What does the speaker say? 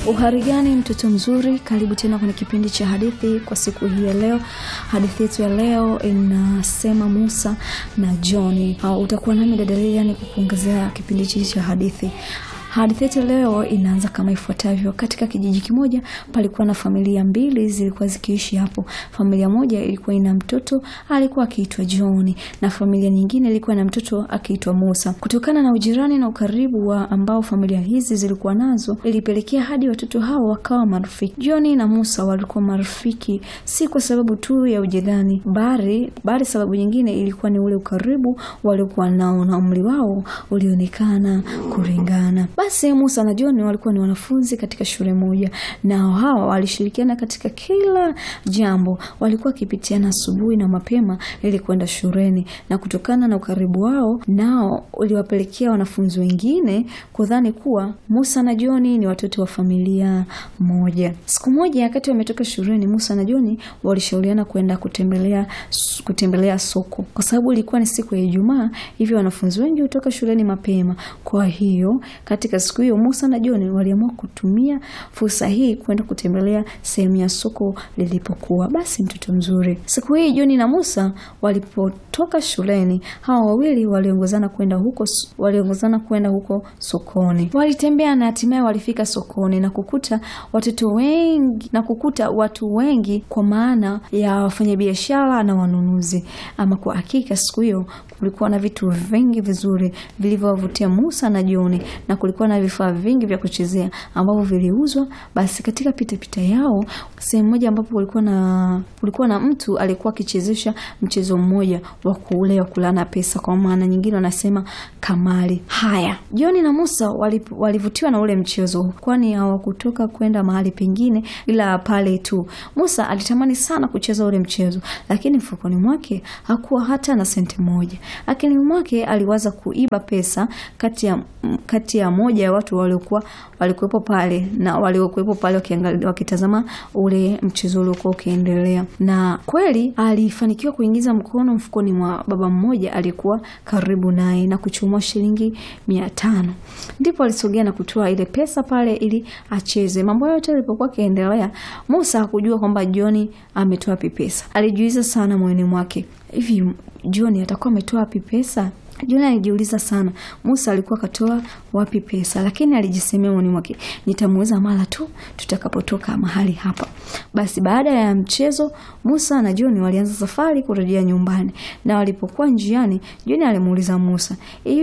Uhari gani mtoto mzuri, karibu tena kwenye kipindi cha hadithi kwa siku hii ya leo. Hadithi yetu ya leo inasema Musa na John. Uh, utakuwa nami dada Lilian kukuongezea kipindi hiki cha hadithi. Hadithi yetu leo inaanza kama ifuatavyo. Katika kijiji kimoja palikuwa na familia mbili zilikuwa zikiishi hapo. Familia moja ilikuwa ina mtoto alikuwa akiitwa John na familia nyingine ilikuwa na mtoto akiitwa Musa. Kutokana na ujirani na ukaribu wa ambao familia hizi zilikuwa nazo, ilipelekea hadi watoto hao wakawa marafiki. John na Musa walikuwa marafiki si kwa sababu tu ya ujirani, bali bali sababu nyingine ilikuwa ni ule ukaribu waliokuwa nao na umri wao ulionekana kulingana. Basi Musa na John walikuwa ni wanafunzi katika shule moja, nao hawa walishirikiana katika kila jambo. Walikuwa wakipitiana asubuhi na mapema ili kwenda shuleni, na kutokana na ukaribu wao nao uliwapelekea wanafunzi wengine kudhani kuwa Musa na John ni watoto wa familia moja. Siku moja wakati wametoka shuleni, Musa na John walishauriana kwenda kutembelea kutembelea soko, kwa sababu ilikuwa ni siku ya Ijumaa, hivyo wanafunzi wengi hutoka shuleni mapema. Kwa hiyo katika siku hiyo Musa na John waliamua kutumia fursa hii kwenda kutembelea sehemu ya soko lilipokuwa. Basi mtoto mzuri, siku hii John na Musa walipotoka shuleni, hawa wawili waliongozana kwenda huko waliongozana kwenda huko sokoni. Walitembea na hatimaye walifika sokoni na kukuta watoto wengi na kukuta watu wengi, kwa maana ya wafanyabiashara na wanunuzi. Ama kwa hakika siku hiyo kulikuwa na vitu vingi vizuri vilivyowavutia Musa na John na kulikuwa na vifaa vingi vya kuchezea ambavyo viliuzwa. Basi katika pitapita yao sehemu moja ambapo kulikuwa na kulikuwa na mtu alikuwa akichezesha mchezo mmoja wa kuule wa kulana pesa, kwa maana nyingine wanasema kamari. Haya, John na Musa walivutiwa na ule mchezo, kwani hawakutoka kwenda mahali pengine ila pale tu. Musa alitamani sana kucheza ule mchezo, lakini mfukoni mwake hakuwa hata na senti moja. Akilini mwake aliwaza kuiba pesa kati ya kati ya moja ya watu waliokuwa walikuwepo pale na waliokuwepo pale wakiangalia wakitazama ule mchezo uliokuwa ukiendelea, na kweli alifanikiwa kuingiza mkono mfukoni mwa baba mmoja alikuwa karibu naye na kuchukua shilingi mia tano. Ndipo alisogea na kutoa ile pesa pale ili acheze. Mambo yote yalipokuwa akiendelea, Musa hakujua kwamba John ametoa wapi pesa. Alijiuliza sana moyoni mwake, hivi John atakuwa ametoa wapi pesa? John alijiuliza sana, Musa alikuwa katoa wapi pesa, lakini alijisemea moyoni mwake, nitamuuliza mara tu tutakapotoka mahali hapa. Basi baada ya mchezo, Musa na John walianza safari kurejea nyumbani, na walipokuwa njiani, John alimuuliza Musa,